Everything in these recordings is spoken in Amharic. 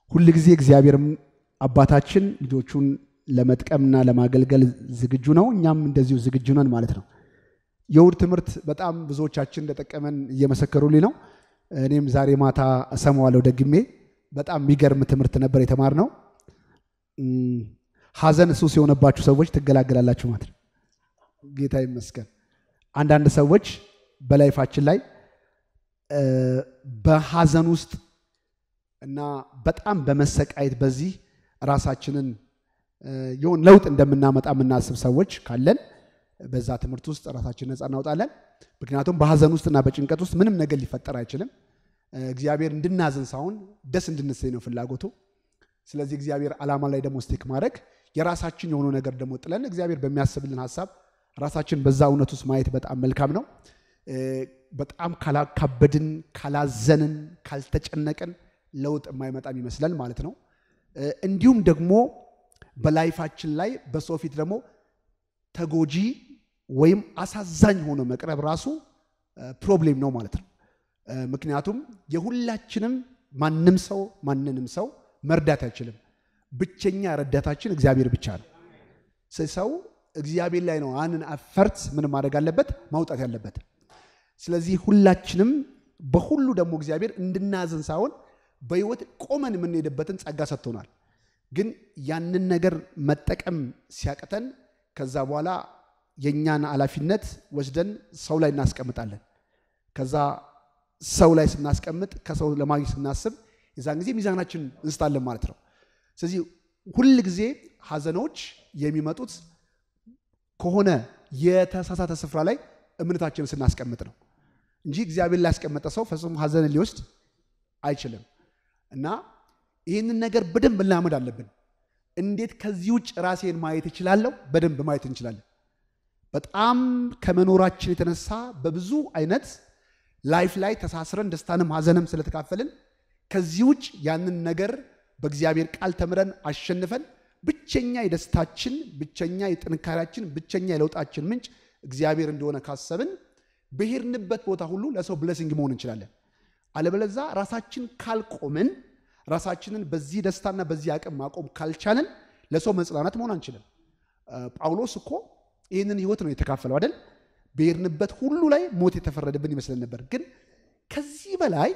ሁል ጊዜ እግዚአብሔርም አባታችን ልጆቹን ለመጥቀምና ለማገልገል ዝግጁ ነው። እኛም እንደዚሁ ዝግጁ ነን ማለት ነው። የእሑድ ትምህርት በጣም ብዙዎቻችን እንደጠቀመን እየመሰከሩልኝ ነው። እኔም ዛሬ ማታ እሰማዋለሁ ደግሜ። በጣም የሚገርም ትምህርት ነበር የተማርነው። ሐዘን ሱስ የሆነባችሁ ሰዎች ትገላገላላችሁ ማለት ነው። ጌታ ይመስገን። አንዳንድ ሰዎች በላይፋችን ላይ በሐዘን ውስጥ እና በጣም በመሰቃየት በዚህ ራሳችንን የሆን ለውጥ እንደምናመጣ የምናስብ ሰዎች ካለን በዛ ትምህርት ውስጥ ራሳችን ነፃ እናውጣለን። ምክንያቱም በሐዘን ውስጥና በጭንቀት ውስጥ ምንም ነገር ሊፈጠር አይችልም። እግዚአብሔር እንድናዝን ሳይሆን ደስ እንድንሰኝ ነው ፍላጎቱ። ስለዚህ እግዚአብሔር ዓላማ ላይ ደግሞ ስቲክ ማድረግ የራሳችን የሆነው ነገር ደግሞ ጥለን እግዚአብሔር በሚያስብልን ሀሳብ ራሳችን በዛ እውነት ውስጥ ማየት በጣም መልካም ነው። በጣም ካላካበድን፣ ካላዘንን፣ ካልተጨነቅን ለውጥ የማይመጣም ይመስላል ማለት ነው። እንዲሁም ደግሞ በላይፋችን ላይ በሰው ፊት ደግሞ ተጎጂ ወይም አሳዛኝ ሆኖ መቅረብ ራሱ ፕሮብሌም ነው ማለት ነው። ምክንያቱም የሁላችንም ማንም ሰው ማንንም ሰው መርዳት አይችልም። ብቸኛ ረዳታችን እግዚአብሔር ብቻ ነው። ሰው እግዚአብሔር ላይ ነው አንን አፈርት ምን ማድረግ አለበት ማውጣት ያለበት። ስለዚህ ሁላችንም በሁሉ ደግሞ እግዚአብሔር እንድናዝን ሳይሆን በሕይወት ቆመን የምንሄድበትን ጸጋ ሰጥቶናል። ግን ያንን ነገር መጠቀም ሲያቅተን ከዛ በኋላ የእኛን ኃላፊነት ወስደን ሰው ላይ እናስቀምጣለን። ከዛ ሰው ላይ ስናስቀምጥ ከሰው ለማግኘት ስናስብ የዛን ጊዜ ሚዛናችን እንስታለን ማለት ነው። ስለዚህ ሁል ጊዜ ሐዘኖች የሚመጡት ከሆነ የተሳሳተ ስፍራ ላይ እምነታችንን ስናስቀምጥ ነው እንጂ እግዚአብሔር ላይ ያስቀመጠ ሰው ፈጽሞ ሐዘንን ሊወስድ አይችልም። እና ይህንን ነገር በደንብ እናመድ አለብን። እንዴት ከዚህ ውጭ ራሴን ማየት እችላለሁ? በደንብ ማየት እንችላለን። በጣም ከመኖራችን የተነሳ በብዙ አይነት ላይፍ ላይ ተሳስረን ደስታንም ሐዘንም ስለተካፈልን ከዚህ ውጭ ያንን ነገር በእግዚአብሔር ቃል ተምረን አሸንፈን ብቸኛ የደስታችን ብቸኛ የጥንካሬያችን ብቸኛ የለውጣችን ምንጭ እግዚአብሔር እንደሆነ ካሰብን በሄድንበት ቦታ ሁሉ ለሰው ብለሲንግ መሆን እንችላለን። አለበለዛ ራሳችን ካልቆምን ራሳችንን በዚህ ደስታና በዚህ አቅም ማቆም ካልቻልን ለሰው መጽናናት መሆን አንችልም። ጳውሎስ እኮ ይህንን ህይወት ነው የተካፈለው አይደል? በሄድንበት ሁሉ ላይ ሞት የተፈረደብን ይመስለን ነበር። ግን ከዚህ በላይ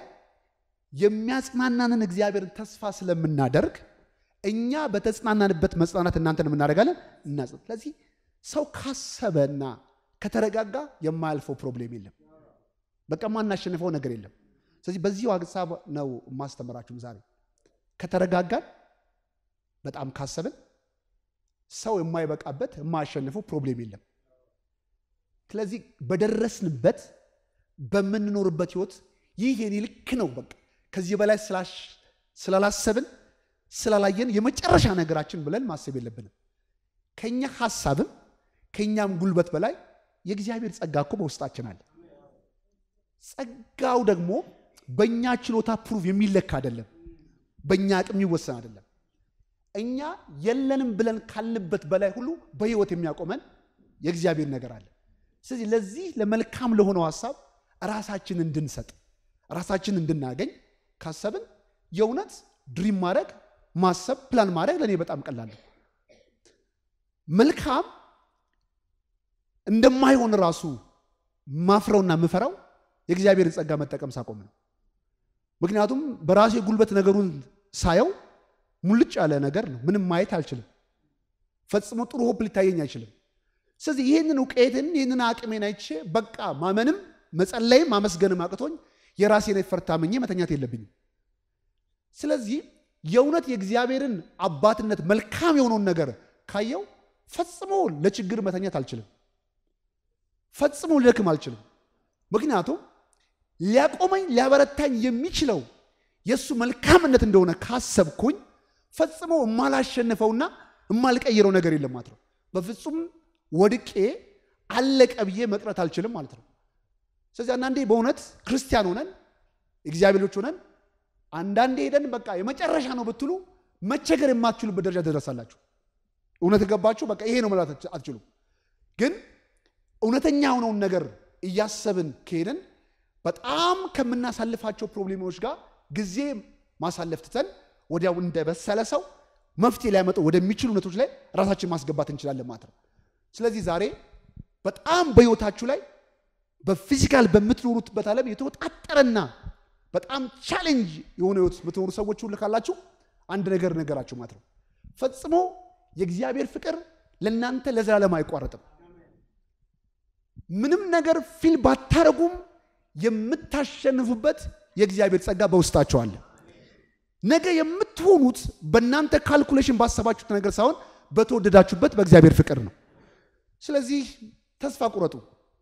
የሚያጽናናንን እግዚአብሔርን ተስፋ ስለምናደርግ እኛ በተጽናናንበት መጽናናት እናንተን የምናደርጋለን እና ስለዚህ ሰው ካሰበና ከተረጋጋ የማያልፈው ፕሮብሌም የለም። በቃ ማናሸንፈው ነገር የለም። ስለዚህ በዚህ ሀሳብ ነው የማስተምራችሁም ዛሬ ከተረጋጋን በጣም ካሰብን ሰው የማይበቃበት የማያሸንፈው ፕሮብሌም የለም። ስለዚህ በደረስንበት በምንኖርበት ህይወት ይህ የኔ ልክ ነው በቃ ከዚህ በላይ ስላላሰብን ስላላየን የመጨረሻ ነገራችን ብለን ማሰብ የለብንም። ከኛ ሀሳብም ከኛም ጉልበት በላይ የእግዚአብሔር ጸጋ እኮ በውስጣችን አለ። ጸጋው ደግሞ በእኛ ችሎታ ፕሩቭ የሚለካ አይደለም፣ በእኛ አቅም የሚወሰን አይደለም። እኛ የለንም ብለን ካልንበት በላይ ሁሉ በህይወት የሚያቆመን የእግዚአብሔር ነገር አለ። ስለዚህ ለዚህ ለመልካም ለሆነው ሀሳብ ራሳችን እንድንሰጥ ራሳችን እንድናገኝ ካሰብን የእውነት ድሪም ማድረግ ማሰብ ፕላን ማድረግ ለእኔ በጣም ቀላል ነው። መልካም እንደማይሆን ራሱ ማፍረውና ምፈራው የእግዚአብሔርን ጸጋ መጠቀም ሳቆም ነው። ምክንያቱም በራሴ ጉልበት ነገሩን ሳየው ሙልጭ ያለ ነገር ነው። ምንም ማየት አልችልም። ፈጽሞ ጥሩ ሆፕ ሊታየኝ አይችልም። ስለዚህ ይህንን እውቀትን ይህንን አቅሜን አይቼ በቃ ማመንም መጸለይም ማመስገንም አቅቶኝ የራሴን ኤፈርት አምኜ መተኛት የለብኝም። ስለዚህ የእውነት የእግዚአብሔርን አባትነት መልካም የሆነውን ነገር ካየው ፈጽሞ ለችግር መተኛት አልችልም። ፈጽሞ ልደክም አልችልም። ምክንያቱም ሊያቆመኝ ሊያበረታኝ የሚችለው የእሱ መልካምነት እንደሆነ ካሰብኩኝ ፈጽሞ የማላሸንፈውና የማልቀይረው ነገር የለም ማለት ነው። በፍጹም ወድቄ አለቀ ብዬ መቅረት አልችልም ማለት ነው። ስለዚህ አንዳንዴ በእውነት ክርስቲያን ሆነን እግዚአብሔሮች ሆነን አንዳንዴ ሄደን በቃ የመጨረሻ ነው ብትሉ መቸገር የማትችሉበት ደረጃ ትደርሳላችሁ። እውነት ገባችሁ? በቃ ይሄ ነው ማለት አትችሉም። ግን እውነተኛ የሆነውን ነገር እያሰብን ከሄደን በጣም ከምናሳልፋቸው ፕሮብሌሞች ጋር ጊዜ ማሳለፍ ትተን ወዲያው እንደበሰለ ሰው መፍትሄ ሊያመጡ ወደሚችሉ እውነቶች ላይ ራሳችን ማስገባት እንችላለን ማለት ነው። ስለዚህ ዛሬ በጣም በህይወታችሁ ላይ በፊዚካል በምትኖሩትበት ዓለም የተወጣጠረና በጣም ቻሌንጅ የሆነ ህይወት የምትኖሩ ሰዎች ሁሉ ካላችሁ አንድ ነገር ነገራችሁ ማለት ነው። ፈጽሞ የእግዚአብሔር ፍቅር ለእናንተ ለዘላለም አይቋረጥም። ምንም ነገር ፊል ባታረጉም የምታሸንፉበት የእግዚአብሔር ጸጋ በውስጣቸው አለ። ነገ የምትሆኑት በእናንተ ካልኩሌሽን ባሰባችሁት ነገር ሳይሆን በተወደዳችሁበት በእግዚአብሔር ፍቅር ነው። ስለዚህ ተስፋ ቁረጡ።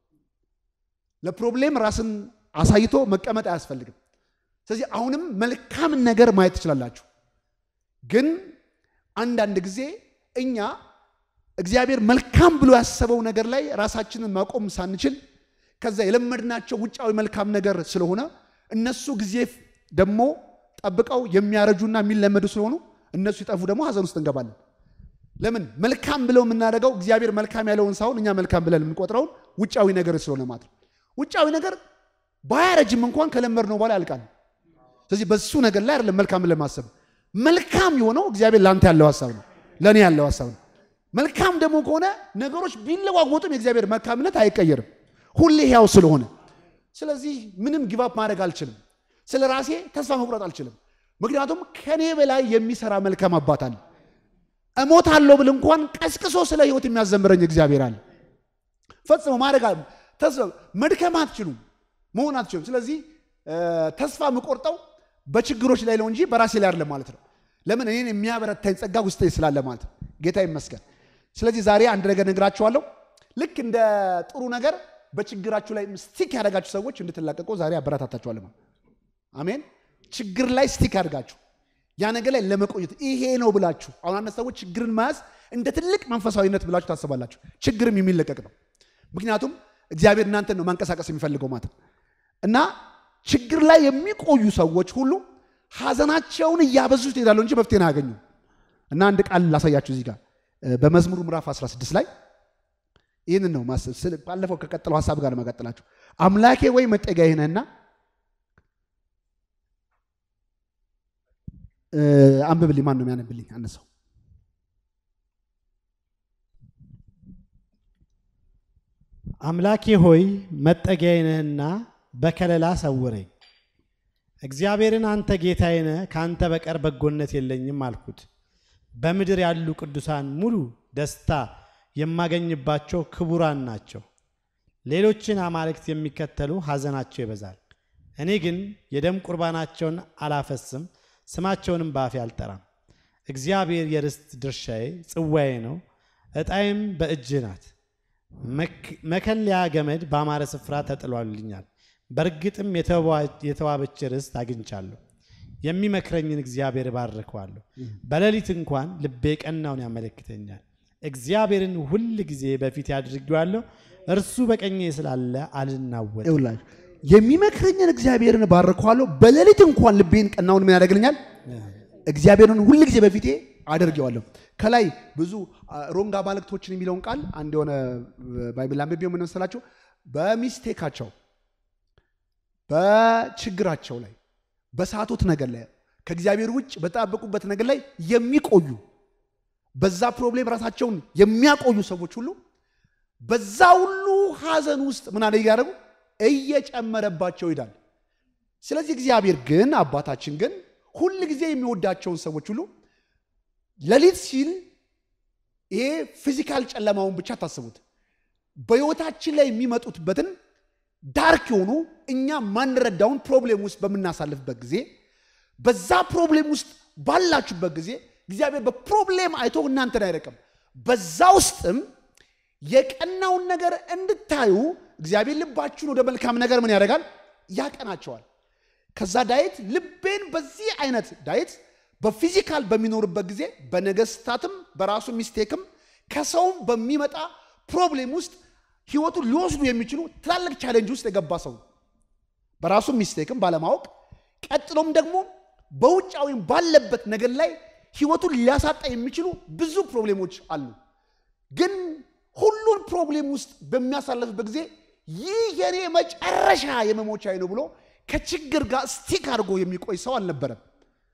ለፕሮብሌም ራስን አሳይቶ መቀመጥ አያስፈልግም። ስለዚህ አሁንም መልካምን ነገር ማየት ትችላላችሁ። ግን አንዳንድ ጊዜ እኛ እግዚአብሔር መልካም ብሎ ያሰበው ነገር ላይ ራሳችንን ማቆም ሳንችል ከዛ የለመድናቸው ውጫዊ መልካም ነገር ስለሆነ እነሱ ጊዜ ደግሞ ጠብቀው የሚያረጁና የሚለመዱ ስለሆኑ እነሱ ይጠፉ ደግሞ ሀዘን ውስጥ እንገባለን። ለምን መልካም ብለው የምናደርገው እግዚአብሔር መልካም ያለውን ሳይሆን እኛ መልካም ብለን የምንቆጥረውን ውጫዊ ነገር ስለሆነ ማለት ነው። ውጫዊ ነገር ባያረጅም እንኳን ከለመድነው በኋላ ያልቃል። ስለዚህ በሱ ነገር ላይ አይደለም መልካም ብለን ማሰብ። መልካም የሆነው እግዚአብሔር ለአንተ ያለው ሀሳብ ነው፣ ለእኔ ያለው ሀሳብ ነው። መልካም ደግሞ ከሆነ ነገሮች ቢለዋወጡም የእግዚአብሔር መልካምነት አይቀየርም፣ ሁሌ ሕያው ስለሆነ። ስለዚህ ምንም ጊቫፕ ማድረግ አልችልም። ስለ ራሴ ተስፋ መቁረጥ አልችልም። ምክንያቱም ከኔ በላይ የሚሰራ መልካም አባት አለ። እሞታለሁ ብል እንኳን ቀስቅሶ ስለ ህይወት የሚያዘምረኝ እግዚአብሔር አለ። ፈጽሞ ማድረግ መድከም አትችሉም፣ መሆን አትችሉም። ስለዚህ ተስፋ የምቆርጠው በችግሮች ላይ ነው እንጂ በራሴ ላይ አይደለም ማለት ነው። ለምን እኔን የሚያበረታኝ ጸጋ ውስጤ ስላለ ማለት ነው። ጌታ ይመስገን። ስለዚህ ዛሬ አንድ ነገር ነግራችኋለሁ። ልክ እንደ ጥሩ ነገር በችግራችሁ ላይ ስቲክ ያደረጋችሁ ሰዎች እንድትላቀቁ ዛሬ አበረታታችኋለሁ። አሜን። ችግር ላይ ስቲክ ያደርጋችሁ ያ ነገር ላይ ለመቆየት ይሄ ነው ብላችሁ አሁን አንድ ሰዎች ችግርን መያዝ እንደ ትልቅ መንፈሳዊነት ብላችሁ ታስባላችሁ። ችግርም የሚለቀቅ ነው። ምክንያቱም እግዚአብሔር እናንተን ነው ማንቀሳቀስ የሚፈልገው ማለት ነው። እና ችግር ላይ የሚቆዩ ሰዎች ሁሉ ሀዘናቸውን እያበዙት ይሄዳሉ እንጂ መፍትሄን አያገኙ። እና አንድ ቃል ላሳያችሁ እዚህ ጋር በመዝሙሩ ምዕራፍ 16 ላይ ይህንን ነው ባለፈው ከቀጠለው ሀሳብ ጋር ለመቀጠላችሁ አምላኬ ወይ መጠጊያዬ ነህና አንብብልኝ። ማን ነው የሚያነብልኝ? አነሳው አምላኬ ሆይ መጠጊያዬ ነህና በከለላ ሰውረኝ። እግዚአብሔርን አንተ ጌታዬ ነህ፣ ከአንተ በቀር በጎነት የለኝም አልኩት። በምድር ያሉ ቅዱሳን ሙሉ ደስታ የማገኝባቸው ክቡራን ናቸው። ሌሎችን አማልክት የሚከተሉ ሐዘናቸው ይበዛል። እኔ ግን የደም ቁርባናቸውን አላፈስም፣ ስማቸውንም በአፌ አልጠራም። እግዚአብሔር የርስት ድርሻዬ ጽዋዬ ነው፣ ዕጣዬም በእጅህ ናት። መከለያ ገመድ በአማረ ስፍራ ተጥሏልኛል። በእርግጥም የተዋበች ርስት አግኝቻለሁ። የሚመክረኝን እግዚአብሔር እባርከዋለሁ። በሌሊት እንኳን ልቤ ቀናውን ያመለክተኛል። እግዚአብሔርን ሁል ጊዜ በፊት አድርጌዋለሁ። እርሱ በቀኜ ስላለ አልናወጥም። ይውላችሁ የሚመክረኝን እግዚአብሔርን እባርከዋለሁ። በሌሊት እንኳን ልቤን ቀናውን ምን ያደርግልኛል? እግዚአብሔርን ሁል ጊዜ በፊቴ አደርገዋለሁ። ከላይ ብዙ ሮንግ አማልክቶችን የሚለውን ቃል አንድ የሆነ ባይብል አንብቤው ምን መሰላችሁ? በሚስቴካቸው በችግራቸው ላይ በሳቱት ነገር ላይ ከእግዚአብሔር ውጭ በጣበቁበት ነገር ላይ የሚቆዩ በዛ ፕሮብሌም ራሳቸውን የሚያቆዩ ሰዎች ሁሉ በዛ ሁሉ ሐዘን ውስጥ ምን አለ እያደረጉ እየጨመረባቸው ይሄዳል። ስለዚህ እግዚአብሔር ግን አባታችን ግን ሁል ጊዜ የሚወዳቸውን ሰዎች ሁሉ ሌሊት ሲል ይሄ ፊዚካል ጨለማውን ብቻ ታስቡት። በሕይወታችን ላይ የሚመጡትበትን ዳርክ የሆኑ እኛ ማንረዳውን ፕሮብሌም ውስጥ በምናሳልፍበት ጊዜ በዛ ፕሮብሌም ውስጥ ባላችሁበት ጊዜ እግዚአብሔር በፕሮብሌም አይቶ እናንተን አይረቅም። በዛ ውስጥም የቀናውን ነገር እንድታዩ እግዚአብሔር ልባችሁን ወደ መልካም ነገር ምን ያደርጋል? ያቀናቸዋል። ከዛ ዳዊት ልቤን በዚህ አይነት ዳዊት በፊዚካል በሚኖርበት ጊዜ በነገስታትም በራሱ ሚስቴክም ከሰውም በሚመጣ ፕሮብሌም ውስጥ ህይወቱን ሊወስዱ የሚችሉ ትላልቅ ቻሌንጅ ውስጥ የገባ ሰው በራሱ ሚስቴክም ባለማወቅ ቀጥሎም ደግሞ በውጫዊም ባለበት ነገር ላይ ህይወቱን ሊያሳጣ የሚችሉ ብዙ ፕሮብሌሞች አሉ። ግን ሁሉን ፕሮብሌም ውስጥ በሚያሳልፍበት ጊዜ ይህ የኔ መጨረሻ የመሞቻዬ ነው ብሎ ከችግር ጋር ስቲክ አድርጎ የሚቆይ ሰው አልነበረም።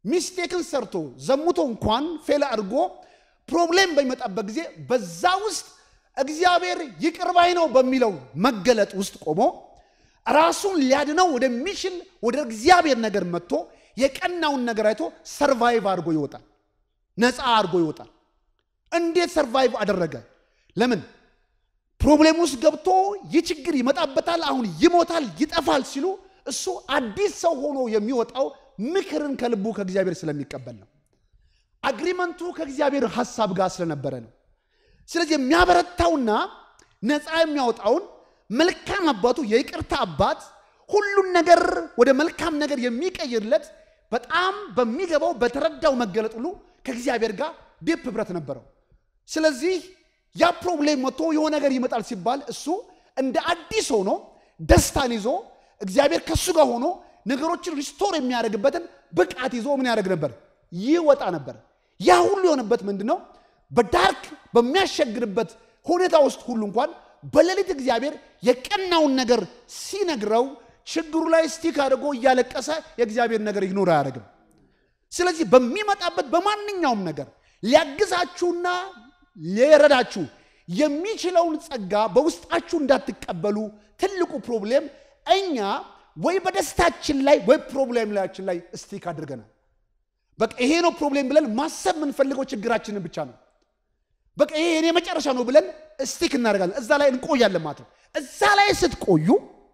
ሚስቴክን ሰርቶ ዘሙቶ እንኳን ፌል አድርጎ ፕሮብሌም በሚመጣበት ጊዜ በዛ ውስጥ እግዚአብሔር ይቅር ባይ ነው በሚለው መገለጥ ውስጥ ቆሞ ራሱን ሊያድነው ወደሚችል ወደ እግዚአብሔር ነገር መጥቶ የቀናውን ነገር አይቶ ሰርቫይቭ አድርጎ ይወጣል። ነፃ አድርጎ ይወጣል። እንዴት ሰርቫይቭ አደረገ? ለምን ፕሮብሌም ውስጥ ገብቶ ይህ ችግር ይመጣበታል፣ አሁን ይሞታል፣ ይጠፋል ሲሉ እሱ አዲስ ሰው ሆኖ የሚወጣው ምክርን ከልቡ ከእግዚአብሔር ስለሚቀበል ነው። አግሪመንቱ ከእግዚአብሔር ሐሳብ ጋር ስለነበረ ነው። ስለዚህ የሚያበረታውና ነፃ የሚያወጣውን መልካም አባቱ የይቅርታ አባት ሁሉን ነገር ወደ መልካም ነገር የሚቀይርለት በጣም በሚገባው በተረዳው መገለጥ ሁሉ ከእግዚአብሔር ጋር ዴፕ ህብረት ነበረው። ስለዚህ ያ ፕሮብሌም መጥቶ የሆነ ነገር ይመጣል ሲባል እሱ እንደ አዲስ ሆኖ ደስታን ይዞ እግዚአብሔር ከሱ ጋር ሆኖ ነገሮችን ሪስቶር የሚያደርግበትን ብቃት ይዞ ምን ያደርግ ነበር? ይወጣ ነበር። ያ ሁሉ የሆነበት ምንድን ነው? በዳርክ በሚያሸግርበት ሁኔታ ውስጥ ሁሉ እንኳን በሌሊት እግዚአብሔር የቀናውን ነገር ሲነግረው ችግሩ ላይ ስቲክ አድርጎ እያለቀሰ የእግዚአብሔር ነገር ይግኖር አያደርግም። ስለዚህ በሚመጣበት በማንኛውም ነገር ሊያግዛችሁና ሊረዳችሁ የሚችለውን ጸጋ በውስጣችሁ እንዳትቀበሉ ትልቁ ፕሮብሌም እኛ ወይ በደስታችን ላይ ወይ ፕሮብሌም ላያችን ላይ ስቲክ አድርገናል። በቃ ይሄ ነው ፕሮብሌም ብለን ማሰብ የምንፈልገው ችግራችንን ብቻ ነው። በቃ ይሄ የኔ መጨረሻ ነው ብለን ስቲክ እናደርጋለን። እዛ ላይ እንቆያለን ማለት ነው። እዛ ላይ ስትቆዩ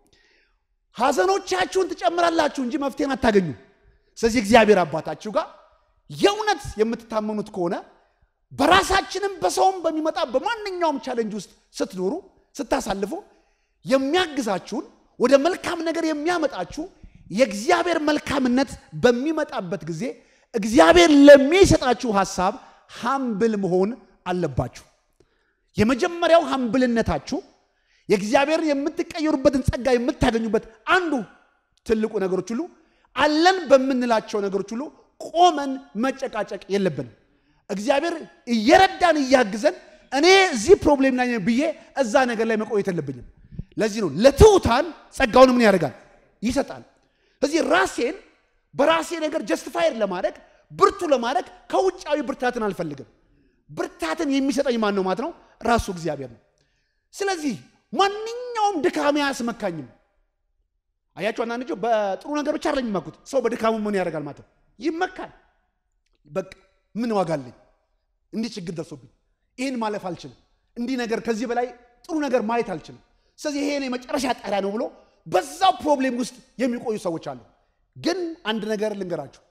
ሐዘኖቻችሁን ትጨምራላችሁ እንጂ መፍትሄን አታገኙ። ስለዚህ እግዚአብሔር አባታችሁ ጋር የእውነት የምትታመኑት ከሆነ በራሳችንም በሰውም በሚመጣ በማንኛውም ቻለንጅ ውስጥ ስትኖሩ ስታሳልፉ የሚያግዛችሁን ወደ መልካም ነገር የሚያመጣችሁ የእግዚአብሔር መልካምነት በሚመጣበት ጊዜ እግዚአብሔር ለሚሰጣችሁ ሐሳብ ሀምብል መሆን አለባችሁ። የመጀመሪያው ሀምብልነታችሁ የእግዚአብሔርን የምትቀየሩበትን ጸጋ የምታገኙበት አንዱ ትልቁ ነገሮች ሁሉ አለን በምንላቸው ነገሮች ሁሉ ቆመን መጨቃጨቅ የለብንም። እግዚአብሔር እየረዳን እያግዘን እኔ እዚህ ፕሮብሌም ላይ ነኝ ብዬ እዛ ነገር ላይ መቆየት የለብኝም። ለዚህ ነው ለትሑታን ጸጋውን ምን ያደርጋል ይሰጣል። ስለዚህ ራሴን በራሴ ነገር ጀስቲፋይድ ለማድረግ ብርቱ ለማድረግ ከውጫዊ ብርታትን አልፈልግም። ብርታትን የሚሰጠኝ ማን ነው ማለት ነው? ራሱ እግዚአብሔር ነው። ስለዚህ ማንኛውም ድካሜ አያስመካኝም። አያችሁ፣ አንዳንድ ልጆች በጥሩ ነገር ብቻ አይደለም የሚመኩት። ሰው በድካሙ ምን ያደርጋል ማለት ነው? ይመካል። በቃ ምን ዋጋ አለኝ? እንዲህ ችግር ደርሶብኝ ይህን ማለፍ አልችልም። እንዲህ ነገር ከዚህ በላይ ጥሩ ነገር ማየት አልችልም። ስለዚህ ይሄ የመጨረሻ ጣሪያ ነው ብሎ በዛው ፕሮብሌም ውስጥ የሚቆዩ ሰዎች አሉ። ግን አንድ ነገር ልንገራችሁ፣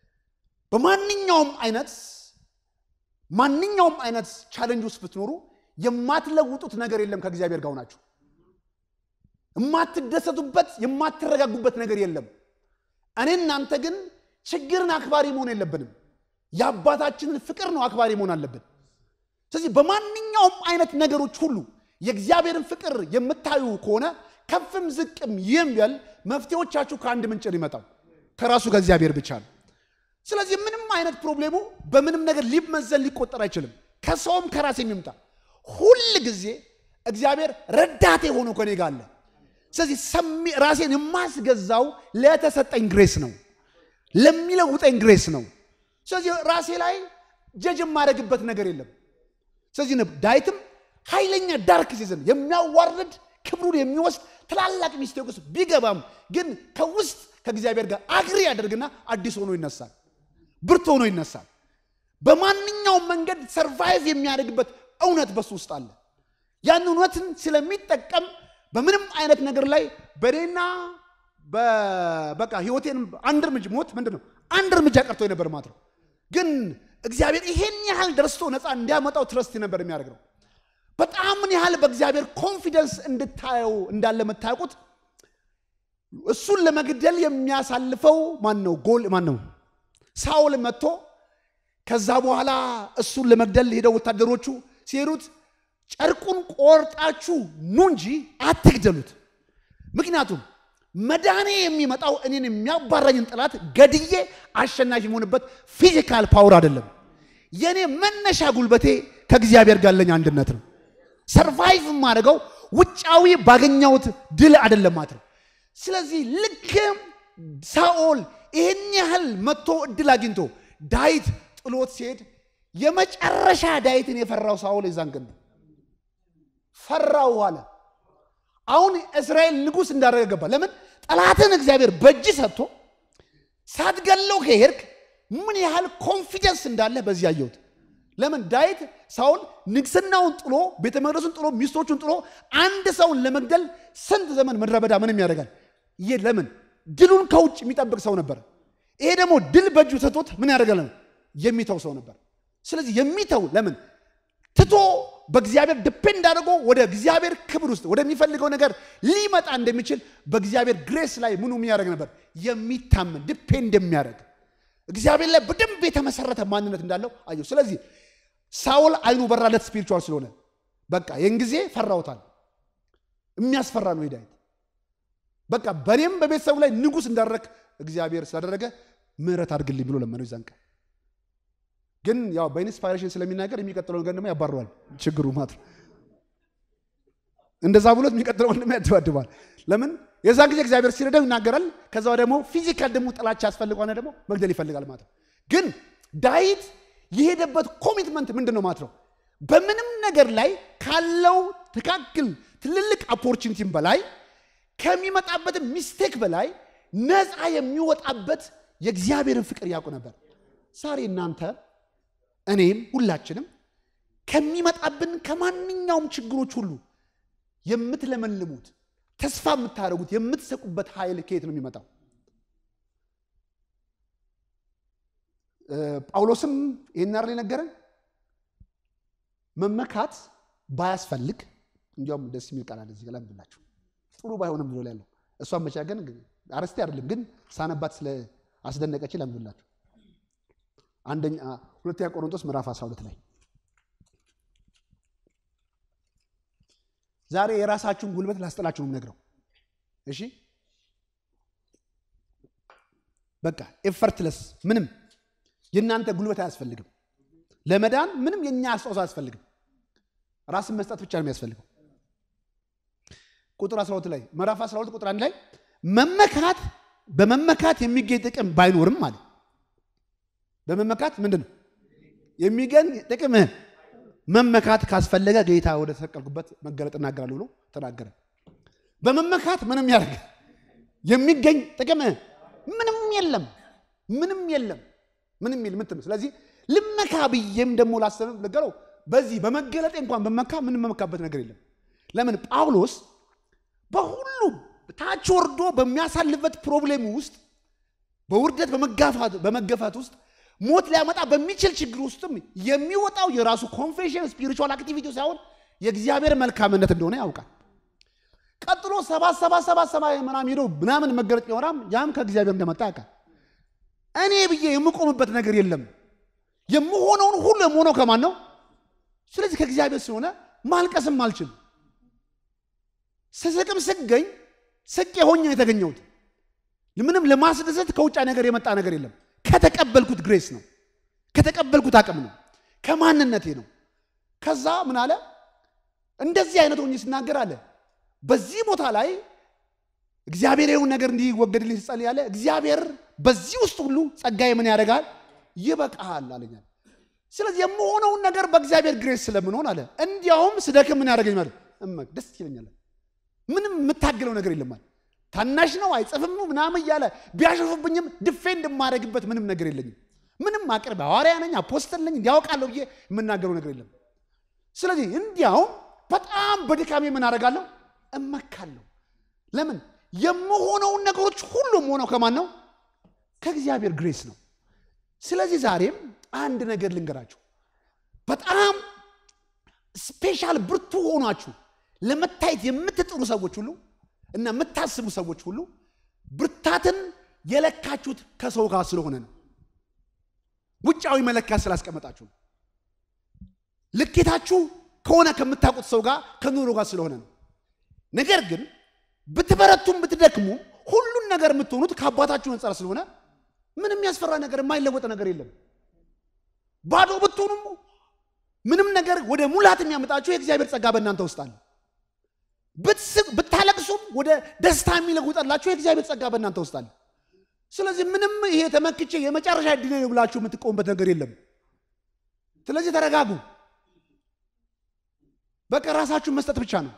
በማንኛውም አይነት ማንኛውም አይነት ቻለንጅ ውስጥ ብትኖሩ የማትለውጡት ነገር የለም። ከእግዚአብሔር ጋር ናችሁ። የማትደሰቱበት የማትረጋጉበት ነገር የለም። እኔ እናንተ ግን ችግርን አክባሪ መሆን የለብንም። የአባታችንን ፍቅር ነው አክባሪ መሆን አለብን። ስለዚህ በማንኛውም አይነት ነገሮች ሁሉ የእግዚአብሔርን ፍቅር የምታዩ ከሆነ ከፍም ዝቅም ይምል መፍትሄዎቻችሁ ከአንድ ምንጭ ነው ይመጣው ከራሱ ከእግዚአብሔር ብቻ ነው። ስለዚህ ምንም አይነት ፕሮብሌሙ በምንም ነገር ሊመዘን ሊቆጠር አይችልም። ከሰውም ከራሴ የሚምጣ ሁል ጊዜ እግዚአብሔር ረዳቴ ሆኖ ከኔ ጋር አለ። ስለዚህ ራሴን የማስገዛው ለተሰጠኝ ግሬስ ነው፣ ለሚለውጠኝ ግሬስ ነው። ስለዚህ ራሴ ላይ ጀጅ የማደርግበት ነገር የለም። ስለዚህ ዳዊትም ኃይለኛ ዳርክ ሲዝን የሚያዋርድ ክብሩን የሚወስድ ትላላቅ ሚስቴክ ውስጥ ቢገባም ግን ከውስጥ ከእግዚአብሔር ጋር አግሪ ያደርግና አዲስ ሆኖ ይነሳል፣ ብርቱ ሆኖ ይነሳል። በማንኛውም መንገድ ሰርቫይቭ የሚያደርግበት እውነት በሱ ውስጥ አለ። ያን እውነትን ስለሚጠቀም በምንም አይነት ነገር ላይ በእኔና በቃ ህይወቴን አንድ እርምጃ ሞት ምንድን ነው አንድ እርምጃ ቀርቶ ነበር ማለት ነው። ግን እግዚአብሔር ይሄን ያህል ደርሶ ነፃ እንዲያመጣው ትረስት ነበር የሚያደርግ ነው። በጣም ምን ያህል በእግዚአብሔር ኮንፊደንስ እንድታየው እንዳለ የምታውቁት እሱን ለመግደል የሚያሳልፈው ማን ነው? ጎል ማን ነው? ሳውል መጥቶ ከዛ በኋላ እሱን ለመግደል ሄደው ወታደሮቹ ሲሄዱት ጨርቁን ቆርጣችሁ ኑ እንጂ አትግደሉት። ምክንያቱም መዳኔ የሚመጣው እኔን የሚያባረኝን ጠላት ገድዬ አሸናፊ የሆንበት ፊዚካል ፓወር አይደለም። የእኔ መነሻ ጉልበቴ ከእግዚአብሔር ጋር ያለኝ አንድነት ነው። ሰርቫይቭ የማደርገው ውጫዊ ባገኘሁት ድል አይደለም ማለት ነው። ስለዚህ ልክ ሳኦል ይህን ያህል መጥቶ እድል አግኝቶ ዳዊት ጥሎት ሲሄድ የመጨረሻ ዳዊትን የፈራው ሳኦል የዛን ቀን ነው። ፈራው አለ። አሁን እስራኤል ንጉሥ እንዳደረገ ገባ። ለምን ጠላትን እግዚአብሔር በእጅ ሰጥቶ ሳትገለው ከሄድክ ምን ያህል ኮንፊደንስ እንዳለ በዚህ ያየሁት። ለምን ዳዊት ሳውል ንግስናውን ጥሎ ቤተ መቅደሱን ጥሎ ሚስቶቹን ጥሎ አንድ ሰውን ለመግደል ስንት ዘመን ምድረ በዳ ምንም ያደርጋል? ይህ ለምን ድሉን ከውጭ የሚጠብቅ ሰው ነበር። ይሄ ደግሞ ድል በእጁ ሰጥቶት ምን ያደርጋል? የሚተው ሰው ነበር። ስለዚህ የሚተው ለምን ትቶ በእግዚአብሔር ዲፔንድ አድርጎ ወደ እግዚአብሔር ክብር ውስጥ ወደሚፈልገው ነገር ሊመጣ እንደሚችል በእግዚአብሔር ግሬስ ላይ ምኑ የሚያደርግ ነበር? የሚታመን ዲፔንድ የሚያደርግ እግዚአብሔር ላይ በደንብ የተመሰረተ ማንነት እንዳለው አየሁ። ስለዚህ ሳውል አይኑ በራለት ስፒሪቹዋል ስለሆነ በቃ ይህን ጊዜ ፈራውታል። የሚያስፈራ ነው ዳዊት። በቃ በእኔም በቤተሰቡ ላይ ንጉሥ እንዳደረግ እግዚአብሔር ስላደረገ ምሕረት አድርግልኝ ብሎ ለመነው ይዛን ቀን ግን ያው በኢንስፓይሬሽን ስለሚናገር የሚቀጥለው ነገር ደግሞ ያባረዋል። ችግሩ ማለት ነው። እንደዛ ብሎት የሚቀጥለው ወንድም ያደባድባል። ለምን የዛን ጊዜ እግዚአብሔር ሲረዳው ይናገራል። ከዛ ደግሞ ፊዚካል ደግሞ ጥላቻ ያስፈልገዋል፣ ደግሞ መግደል ይፈልጋል ማለት ነው። ግን ዳዊት የሄደበት ኮሚትመንት ምንድን ነው ማለት ነው? በምንም ነገር ላይ ካለው ትካክል ትልልቅ ኦፖርቹኒቲም በላይ ከሚመጣበት ሚስቴክ በላይ ነፃ የሚወጣበት የእግዚአብሔርን ፍቅር ያውቁ ነበር። ዛሬ እናንተ እኔም ሁላችንም ከሚመጣብን ከማንኛውም ችግሮች ሁሉ የምትለመልሙት ተስፋ የምታደርጉት የምትሰቁበት ኃይል ከየት ነው የሚመጣው? ጳውሎስም ይህን አይደል የነገረን? መመካት ባያስፈልግ እንዲያውም ደስ የሚል ቃል አለ እዚህ ጋር ላንብላችሁ። ጥሩ ባይሆንም ብሎ ያለው እሷን መቻ ግን አረስቴ አይደለም ግን ሳነባት ስለ አስደነቀች ላንብላችሁ። አንደኛ ሁለተኛ ቆሮንቶስ ምዕራፍ 12 ላይ ዛሬ የራሳችሁን ጉልበት ላስጥላችሁ ነው የምነግረው። እሺ በቃ ኤፈርትለስ ምንም የእናንተ ጉልበት አያስፈልግም። ለመዳን ምንም የእኛ አስተዋጽኦ አያስፈልግም። ራስን መስጠት ብቻ ነው የሚያስፈልገው። ቁጥር 12 ላይ ምዕራፍ 12 ቁጥር 1 ላይ መመካት በመመካት የሚገኝ ጥቅም ባይኖርም አለ በመመካት ምንድን ነው የሚገኝ ጥቅም? መመካት ካስፈለገ ጌታ ወደ ተሰቀልኩበት መገለጥ እናገራለሁ ብሎ ተናገረ። በመመካት ምንም ያደርግ የሚገኝ ጥቅም ምንም የለም፣ ምንም የለም፣ ምንም የለም ምትም ስለዚህ ልመካ ብዬም ደግሞ ላሰብም ነገረው። በዚህ በመገለጤ እንኳን በመካ ምን መመካበት ነገር የለም። ለምን ጳውሎስ በሁሉም ታች ወርዶ በሚያሳልፍበት ፕሮብሌም ውስጥ በውርደት በመገፋት ውስጥ ሞት ሊያመጣ በሚችል ችግር ውስጥም የሚወጣው የራሱ ኮንፌሽን ስፒሪቹዋል አክቲቪቲ ሳይሆን የእግዚአብሔር መልካምነት እንደሆነ ያውቃል። ቀጥሎ ሰባት ሰባት ሰባት ሰማይ ምናምን ሄዶ ምናምን መገለጥ ቢሆናም ያም ከእግዚአብሔር እንደመጣ ያውቃል። እኔ ብዬ የምቆምበት ነገር የለም። የምሆነውን ሁሉ የምሆነው ከማን ነው? ስለዚህ ከእግዚአብሔር ስለሆነ ማልቀስም አልችልም። ስስቅም ስገኝ ስቄ ሆኜ የተገኘሁት ምንም ለማስደሰት ከውጫ ነገር የመጣ ነገር የለም። ከተቀበልኩት ግሬስ ነው። ከተቀበልኩት አቅም ነው። ከማንነቴ ነው። ከዛ ምን አለ? እንደዚህ አይነት ሆኜ ስናገር አለ በዚህ ቦታ ላይ እግዚአብሔር የሆነ ነገር እንዲወገድልኝ ስጸልይ ያለ እግዚአብሔር በዚህ ውስጥ ሁሉ ጸጋዬ ምን ያደርጋል? ይበቃሃል አለኛል። ስለዚህ የምሆነውን ነገር በእግዚአብሔር ግሬስ ስለምንሆን አለ እንዲያውም ስደክም ምን ያደርገኝ ማለት ደስ ይለኛል። ምንም የምታገለው ነገር የለም አለ ታናሽ ነው አይጽፍም ምናምን እያለ ቢያሸፉብኝም ድፌንድ የማደርግበት ምንም ነገር የለኝም። ምንም አቅርብ ሐዋርያ ነኝ አፖስትል ነኝ እንዲያውቃለሁ ብዬ የምናገረው ነገር የለም። ስለዚህ እንዲያውም በጣም በድካሜ ምን አደርጋለሁ? እመካለሁ። ለምን የምሆነውን ነገሮች ሁሉም ሆነው ከማን ነው? ከእግዚአብሔር ግሬስ ነው። ስለዚህ ዛሬም አንድ ነገር ልንገራችሁ። በጣም ስፔሻል ብርቱ ሆናችሁ ለመታየት የምትጥሩ ሰዎች ሁሉ እና የምታስቡ ሰዎች ሁሉ ብርታትን የለካችሁት ከሰው ጋር ስለሆነ ነው። ውጫዊ መለኪያ ስላስቀመጣችሁ ነው። ልኬታችሁ ከሆነ ከምታውቁት ሰው ጋር ከኑሮ ጋር ስለሆነ ነው። ነገር ግን ብትበረቱም ብትደክሙ ሁሉን ነገር የምትሆኑት ከአባታችሁ አንጻር ስለሆነ ምንም ያስፈራ ነገር የማይለወጥ ነገር የለም። ባዶ ብትሆኑም ምንም ነገር ወደ ሙላት የሚያመጣችሁ የእግዚአብሔር ጸጋ በእናንተ ውስጥ አለ። ብታለቅሱም ወደ ደስታ የሚለውጠላችሁ የእግዚአብሔር ጸጋ በእናንተ ውስጥ አለ። ስለዚህ ምንም ይሄ ተመክቼ የመጨረሻ እድል ነው ብላችሁ የምትቆሙበት ነገር የለም። ስለዚህ ተረጋጉ። በቃ ራሳችሁን መስጠት ብቻ ነው።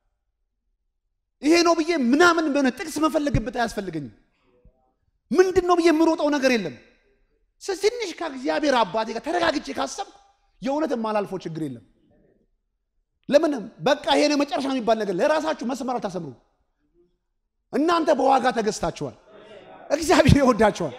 ይሄ ነው ብዬ ምናምን በሆነ ጥቅስ መፈለግበት አያስፈልገኝም። ምንድን ነው ብዬ የምሮጠው ነገር የለም። ትንሽ ከእግዚአብሔር አባቴ ጋር ተረጋግጬ ካሰብኩ የእውነት የማላልፈው ችግር የለም። ለምንም በቃ ይሄ ነው መጨረሻ የሚባል ነገር ለራሳችሁ መስመር አልታሰምሩ። እናንተ በዋጋ ተገዝታችኋል። እግዚአብሔር ይወዳችኋል።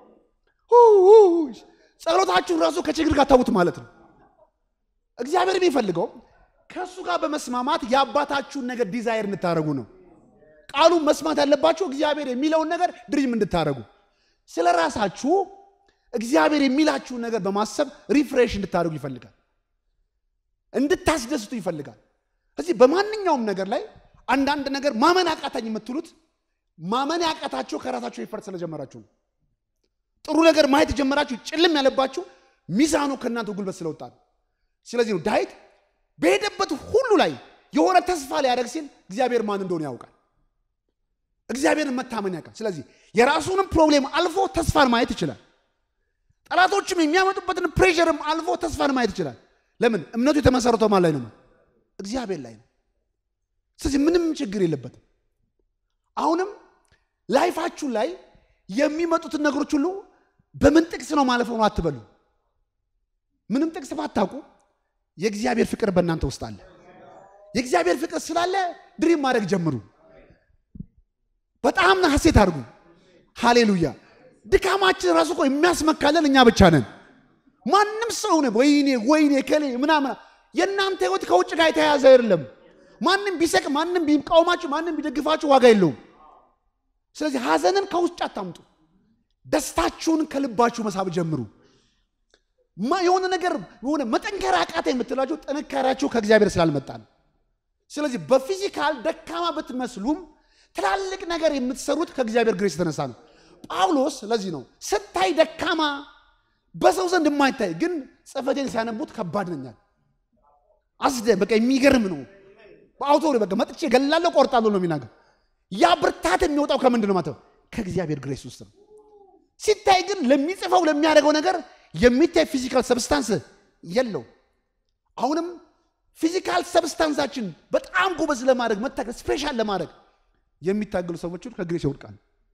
ጸሎታችሁን ራሱ ከችግር ጋር ተዉት ማለት ነው። እግዚአብሔር የሚፈልገው ከእሱ ጋር በመስማማት የአባታችሁን ነገር ዲዛይር እንድታደረጉ ነው። ቃሉን መስማት ያለባችሁ እግዚአብሔር የሚለውን ነገር ድሪም እንድታደረጉ፣ ስለ ራሳችሁ እግዚአብሔር የሚላችሁን ነገር በማሰብ ሪፍሬሽ እንድታደርጉ ይፈልጋል። እንድታስደስቱ ይፈልጋል። እዚህ በማንኛውም ነገር ላይ አንዳንድ ነገር ማመን አቃታኝ የምትሉት ማመን ያቃታችሁ ከራሳችሁ ይፈርድ ስለጀመራችሁ ነው። ጥሩ ነገር ማየት የጀመራችሁ ጭልም ያለባችሁ ሚዛኑ ከእናንተ ጉልበት ስለወጣ ነው። ስለዚህ ነው ዳዊት በሄደበት ሁሉ ላይ የሆነ ተስፋ ሊያደርግ ሲል እግዚአብሔር ማን እንደሆነ ያውቃል። እግዚአብሔርን መታመን ያውቃል። ስለዚህ የራሱንም ፕሮብሌም አልፎ ተስፋን ማየት ይችላል። ጠላቶችም የሚያመጡበትን ፕሬሸርም አልፎ ተስፋን ማየት ይችላል። ለምን? እምነቱ የተመሰረተው ማን ላይ ነው? እግዚአብሔር ላይ ነው። ስለዚህ ምንም ችግር የለበትም። አሁንም ላይፋችሁ ላይ የሚመጡትን ነገሮች ሁሉ በምን ጥቅስ ነው ማለፈው ነው አትበሉ። ምንም ጥቅስ ባታውቁ የእግዚአብሔር ፍቅር በእናንተ ውስጥ አለ። የእግዚአብሔር ፍቅር ስላለ ድሪም ማድረግ ጀምሩ። በጣም ሐሴት አድርጉ። ሃሌሉያ። ድካማችን ራሱ እኮ የሚያስመካለን እኛ ብቻ ነን። ማንም ሰው ነው ወይኔ ወይኔ ከሌ ምናምን። የእናንተ ህይወት ከውጭ ጋር የተያያዘ አይደለም። ማንም ቢሰቅ፣ ማንም ቢቃወማችሁ፣ ማንም ቢደግፋችሁ ዋጋ የለውም። ስለዚህ ሐዘንን ከውጭ አታምጡ። ደስታችሁን ከልባችሁ መሳብ ጀምሩ። የሆነ ነገር የሆነ መጠንከር አቃተ የምትላችሁ ጥንካሬያችሁ ከእግዚአብሔር ስላልመጣ ነው። ስለዚህ በፊዚካል ደካማ ብትመስሉም ትላልቅ ነገር የምትሰሩት ከእግዚአብሔር ግሬስ የተነሳ ነው። ጳውሎስ ለዚህ ነው ስታይ ደካማ በሰው ዘንድ የማይታይ ግን ጽሕፈቴን ሲያነቡት ከባድ ነኛል። አስደ በቃ የሚገርም ነው። በአውቶ በቃ መጥቼ ገላለሁ ቆርጣለሁ ነው የሚናገር። ያ ብርታት የሚወጣው ከምንድን ነው ማለት ነው? ከእግዚአብሔር ግሬስ ውስጥ ነው። ሲታይ ግን ለሚጽፈው ለሚያደርገው ነገር የሚታይ ፊዚካል ሰብስታንስ የለው። አሁንም ፊዚካል ሰብስታንሳችን በጣም ጎበዝ ለማድረግ መታገል ስፔሻል ለማድረግ የሚታገሉ ሰዎች ከግሬስ ይወድቃሉ።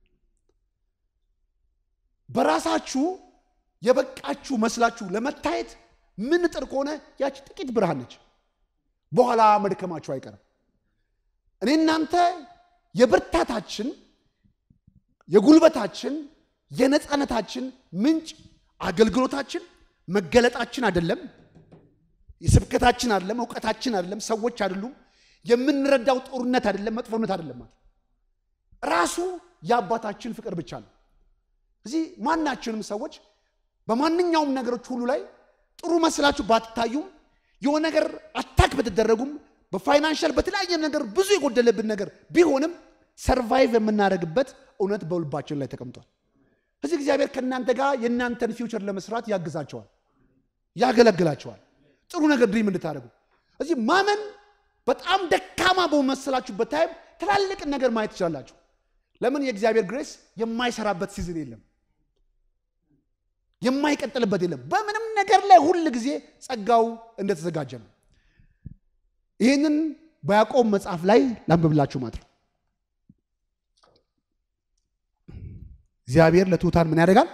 በራሳችሁ የበቃችሁ መስላችሁ ለመታየት ምን ጥር ከሆነ ያቺ ጥቂት ብርሃን ነች። በኋላ መድከማችሁ አይቀርም። እኔ እናንተ የብርታታችን የጉልበታችን የነፃነታችን ምንጭ አገልግሎታችን መገለጣችን አይደለም፣ የስብከታችን አይደለም፣ እውቀታችን አይደለም፣ ሰዎች አይደሉም፣ የምንረዳው ጦርነት አይደለም፣ መጥፎነት አይደለም። ማለት ራሱ የአባታችን ፍቅር ብቻ ነው። እዚህ ማናችንም ሰዎች በማንኛውም ነገሮች ሁሉ ላይ ጥሩ መስላችሁ ባትታዩም የሆነ ነገር አታክ ብትደረጉም በፋይናንሻል በተለያየ ነገር ብዙ የጎደለብን ነገር ቢሆንም ሰርቫይቭ የምናደርግበት እውነት በልባችን ላይ ተቀምጧል። እዚህ እግዚአብሔር ከእናንተ ጋር የእናንተን ፊውቸር ለመስራት ያግዛቸዋል፣ ያገለግላቸዋል። ጥሩ ነገር ድሪም እንድታደርጉ እዚህ ማመን በጣም ደካማ በመሰላችሁበት ታይም ትላልቅ ነገር ማየት ትችላላችሁ። ለምን? የእግዚአብሔር ግሬስ የማይሰራበት ሲዝን የለም፣ የማይቀጥልበት የለም። በምንም ነገር ላይ ሁል ጊዜ ጸጋው እንደተዘጋጀ ነው። ይህንን በያዕቆብ መጽሐፍ ላይ ላንብብላችሁ ማለት ነው። እግዚአብሔር ለትሑታን ምን ያደርጋል?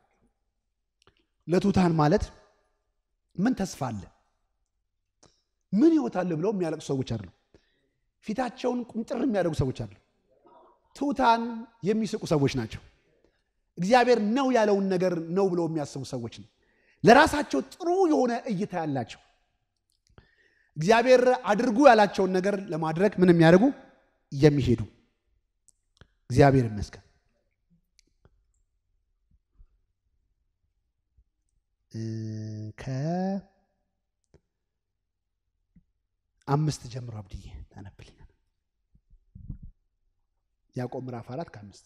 ለትሑታን ማለት ምን ተስፋ አለ፣ ምን ሕይወት አለ ብለው የሚያለቅሱ ሰዎች አሉ። ፊታቸውን ቁምጥር የሚያደርጉ ሰዎች አሉ። ትሑታን የሚስቁ ሰዎች ናቸው። እግዚአብሔር ነው ያለውን ነገር ነው ብለው የሚያስቡ ሰዎች ነው። ለራሳቸው ጥሩ የሆነ እይታ ያላቸው እግዚአብሔር አድርጉ ያላቸውን ነገር ለማድረግ ምን የሚያደርጉ የሚሄዱ እግዚአብሔር ይመስገን። ከአምስት ጀምሮ አብድዬ ታነብልኛል። ያዕቆብ ምዕራፍ አራት ከአምስት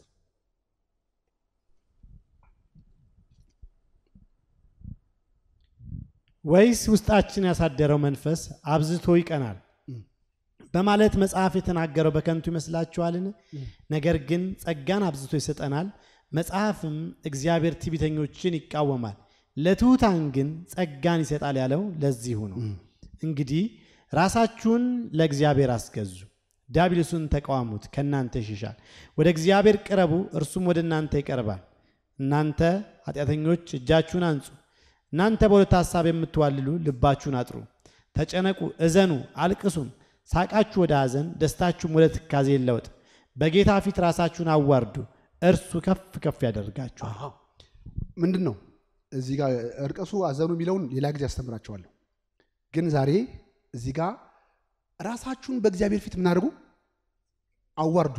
ወይስ ውስጣችን ያሳደረው መንፈስ አብዝቶ ይቀናል በማለት መጽሐፍ የተናገረው በከንቱ ይመስላችኋልን? ነገር ግን ጸጋን አብዝቶ ይሰጠናል፣ መጽሐፍም እግዚአብሔር ትዕቢተኞችን ይቃወማል፣ ለትሑታን ግን ጸጋን ይሰጣል ያለው ለዚሁ ነው። እንግዲህ ራሳችሁን ለእግዚአብሔር አስገዙ፣ ዲያብሎስን ተቃዋሙት፣ ከእናንተ ይሸሻል። ወደ እግዚአብሔር ቅረቡ፣ እርሱም ወደ እናንተ ይቀርባል። እናንተ ኃጢአተኞች እጃችሁን አንጹ። እናንተ በሁለት ሐሳብ የምትዋልሉ ልባችሁን አጥሩ። ተጨነቁ፣ እዘኑ፣ አልቅሱም። ሳቃችሁ ወደ ሐዘን፣ ደስታችሁም ወደ ትካዜ ይለወጥ። በጌታ ፊት ራሳችሁን አዋርዱ፣ እርሱ ከፍ ከፍ ያደርጋችኋል። ምንድን ነው እዚህ ጋር እርቀሱ አዘኑ የሚለውን ሌላ ጊዜ አስተምራቸዋለሁ። ግን ዛሬ እዚህ ጋር ራሳችሁን በእግዚአብሔር ፊት ምን አድርጉ? አዋርዱ፣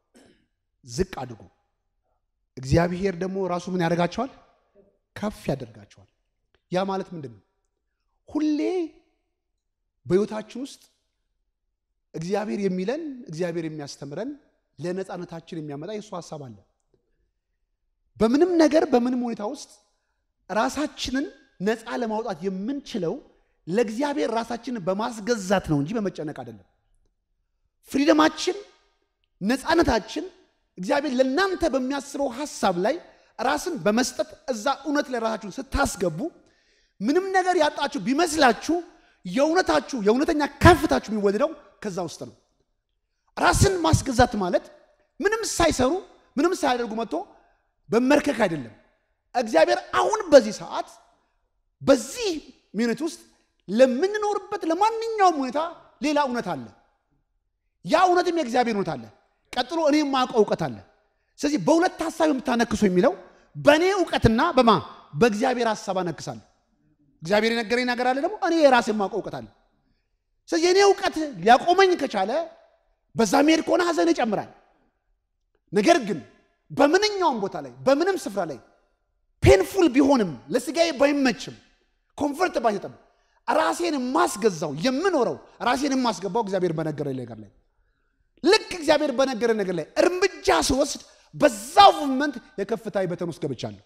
ዝቅ አድርጉ። እግዚአብሔር ደግሞ ራሱ ምን ያደርጋቸዋል? ከፍ ያደርጋቸዋል። ያ ማለት ምንድን ነው? ሁሌ በሕይወታችን ውስጥ እግዚአብሔር የሚለን እግዚአብሔር የሚያስተምረን ለነፃነታችን የሚያመጣ የእሱ ሀሳብ አለ። በምንም ነገር በምንም ሁኔታ ውስጥ ራሳችንን ነፃ ለማውጣት የምንችለው ለእግዚአብሔር ራሳችንን በማስገዛት ነው እንጂ በመጨነቅ አይደለም። ፍሪደማችን፣ ነፃነታችን እግዚአብሔር ለእናንተ በሚያስበው ሀሳብ ላይ ራስን በመስጠት እዛ እውነት ላይ ራሳችሁን ስታስገቡ ምንም ነገር ያጣችሁ ቢመስላችሁ የእውነታችሁ የእውነተኛ ከፍታችሁ የሚወደደው ከዛ ውስጥ ነው። ራስን ማስገዛት ማለት ምንም ሳይሰሩ ምንም ሳያደርጉ መጥቶ በመርከክ አይደለም። እግዚአብሔር አሁን በዚህ ሰዓት በዚህ ሚኒት ውስጥ ለምንኖርበት ለማንኛውም ሁኔታ ሌላ እውነት አለ። ያ እውነትም የእግዚአብሔር እውነት አለ። ቀጥሎ እኔ የማውቀው እውቀት አለ። ስለዚህ በሁለት ሀሳብ የምታነክሱ የሚለው በእኔ እውቀትና በማ በእግዚአብሔር ሀሳብ አነክሳለሁ። እግዚአብሔር የነገረኝ ነገር አለ፣ ደግሞ እኔ የራሴ የማውቀው እውቀት አለ። ስለዚህ የእኔ እውቀት ሊያቆመኝ ከቻለ በዛ መሄድ ከሆነ ሀዘን ይጨምራል። ነገር ግን በምንኛውም ቦታ ላይ በምንም ስፍራ ላይ ፔንፉል ቢሆንም ለስጋዬ ባይመችም ኮንፈርት ባይሰጥም ራሴን የማስገዛው የምኖረው ራሴን የማስገባው እግዚአብሔር በነገረኝ ነገር ላይ ልክ እግዚአብሔር በነገረኝ ነገር ላይ እርምጃ ስወስድ በዛው ሙቭመንት የከፍታ በተን ውስጥ ገብቻለሁ።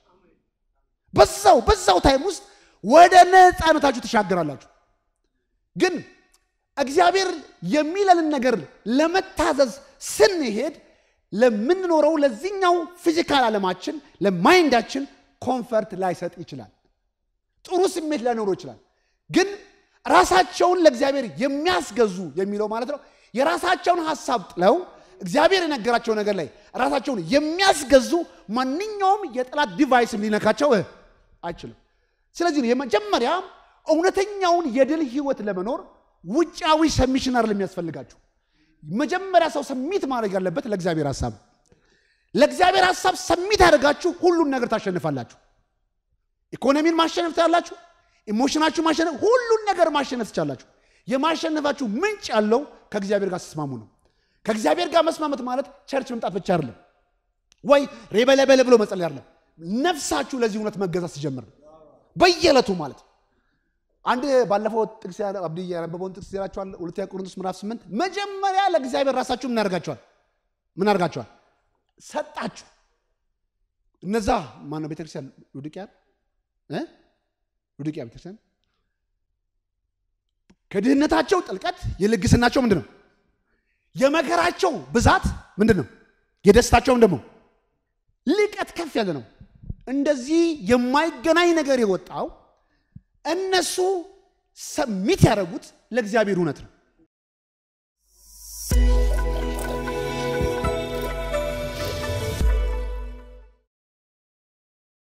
በዛው በዛው ታይም ውስጥ ወደ ነፃነታችሁ ትሻገራላችሁ። ግን እግዚአብሔር የሚለንን ነገር ለመታዘዝ ስንሄድ ለምንኖረው ለዚህኛው ፊዚካል ዓለማችን ለማይንዳችን ኮንፈርት ላይሰጥ ይችላል። ጥሩ ስሜት ላይኖረው ይችላል። ግን ራሳቸውን ለእግዚአብሔር የሚያስገዙ የሚለው ማለት ነው የራሳቸውን ሀሳብ ጥለው እግዚአብሔር የነገራቸው ነገር ላይ ራሳቸውን የሚያስገዙ ማንኛውም የጠላት ዲቫይስም ሊነካቸው አይችልም። ስለዚህ ነው የመጀመሪያ እውነተኛውን የድል ህይወት ለመኖር ውጫዊ ሰሚሽን አይደለም የሚያስፈልጋችሁ። መጀመሪያ ሰው ሰሚት ማድረግ ያለበት ለእግዚአብሔር ሀሳብ። ለእግዚአብሔር ሀሳብ ሰሚት ያደርጋችሁ ሁሉን ነገር ታሸንፋላችሁ። ኢኮኖሚን ማሸነፍ ትችላላችሁ። ኢሞሽናችሁ ማሸነፍ፣ ሁሉን ነገር ማሸነፍ ትችላላችሁ። የማሸነፋችሁ ምንጭ ያለው ከእግዚአብሔር ጋር ስትስማሙ ነው። ከእግዚአብሔር ጋር መስማመት ማለት ቸርች መምጣት ብቻ አይደለም፣ ወይ ሬበለበለ ብሎ መጸለይ አይደለም። ነፍሳችሁ ለዚህ እውነት መገዛት ሲጀምር ነው በየዕለቱ ማለት አንድ ባለፈው ጥቅስ አብዲ ያነበበውን ጥቅስ ይላችኋል። ሁለተኛ ቆሮንቶስ ምዕራፍ ስምንት መጀመሪያ ለእግዚአብሔር ራሳችሁ ምን ያደርጋችኋል? ምን አድርጋችኋል? ሰጣችሁ። እነዛ ማነው ቤተክርስቲያን ሉድቅያ እ ሉድቅያ ቤተክርስቲያን ከድህነታቸው ጥልቀት የልግስናቸው ምንድን ነው? የመከራቸው ብዛት ምንድን ነው? የደስታቸውም ደግሞ ልቀት ከፍ ያለ ነው። እንደዚህ የማይገናኝ ነገር የወጣው እነሱ ሰሚት ያደረጉት ለእግዚአብሔር እውነት ነው።